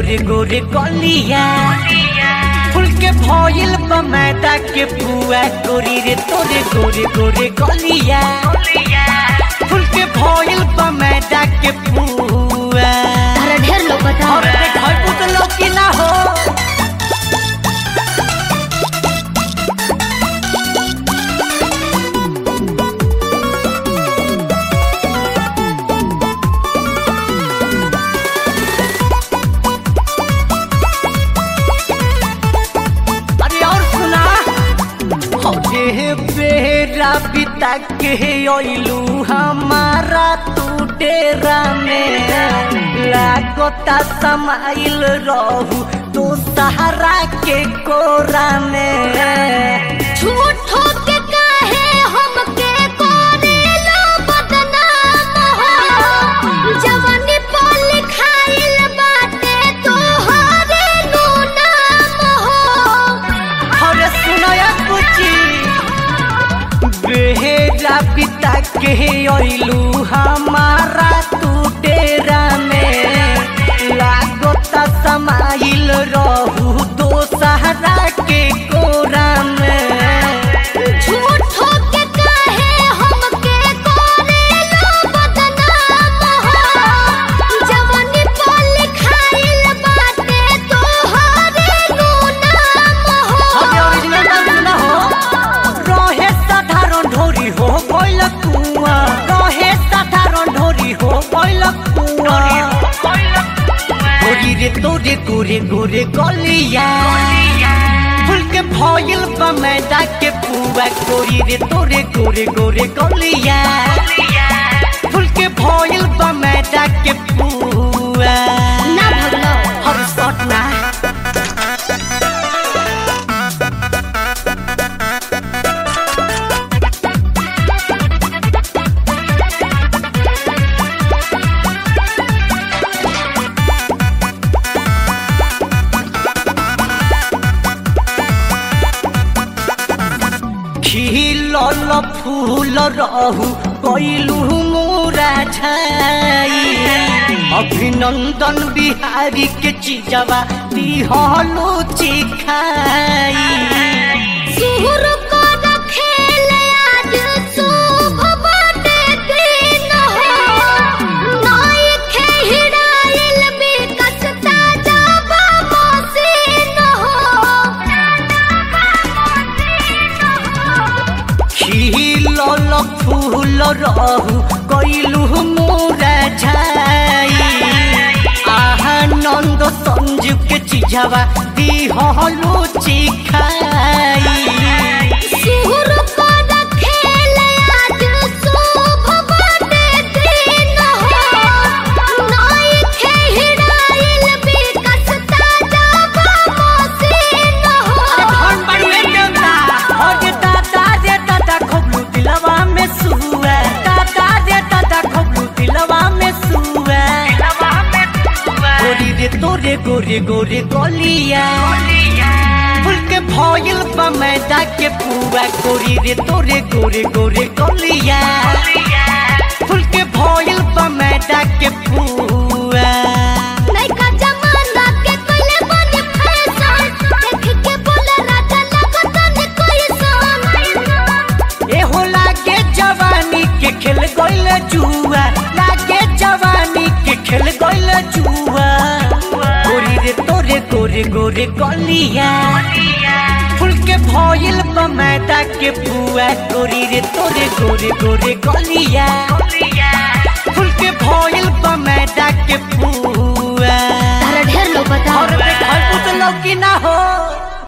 गोरे गोरे कलिया फूल के भइल बा मैदा के पुआ गोरी रे तोरे गोरे गोरे कलिया फूल के भइल बा मैदा के पुआ तारा ढेर लौकता और देखै पुत लौकी ना हो अरे और सुना अरे बेरा बिता के अइलू हमारा तू डेरा में लागता समाइल रहू तू सहारा के कोरा में झूठो के काहे हमके करेलो बदनाम हो जवानी पर लिखाइल बाटे तोहरे नु नाम हो अरे सुनया कुची बेहरा पिता के अइलू हमारा तू डेरा में लागता समाइल रहू दो सहारा के कोरा में झूठो के काहे हमके करेलो बदनाम हो जवानी पर लिखाइल बाटे तोहरे नु नाम अरे हो ओरिजिनल डांस ना हो रहे साधारण ढोरी हो गइल कुआ रहे साधारण ढोरी हो गइल कुआ गोरी रे तोरे गोरे गोरे गलिया फूल के भइल बा मैदा के पुआ गोरी रे तोरे गोरे गोरे गलिया फूल के भइल बा मैदा के पुआ ना भगलो हर सट ना खिलल फूल रहू कैलू मोरा छाई अभिनंदन बिहारी के चीजवा दिहलो चिखाई सुहुर को रखेल आज शुभ बाटे दिन हो नाई खेहिराइल बिकस ताजा बाबा सीन हो खिलल फूल रहू कैलू मोरा छाई आनंद संजू के चीजवा दिहलो चिखाई सुहुर को रखेल आज शुभ बाटे दिन हो नाई खेहिराइल बिकस ताजा बाबा सीन हो धन बढ़िए देवता अरे दादा रे दादा खोबलू दिलवा में सुआ दादा रे दादा खोबलू दिलवा में सुआ गोरी रे तोरे गोरे गोरे गलिया फूल के भइल बा मैदा के पुआ गोरी रे तोरे गोरे गोरे गलिया फूल के भइल बा मैदा के पुआ नैका जमाना के कोइले बने फैशन देख के बोले राजा लगत ने कोई सन ए हो लागे जवानी के खेल गइल जुआ लागे जवानी के खेल गइल जुआ गोरी रे तोरे गोरे गोरे गलिया फूल के भइल बा मैदा के पुआ गोरी रे तोरे गोरे गोरे गलिया फूल के भइल बा मैदा के पुआ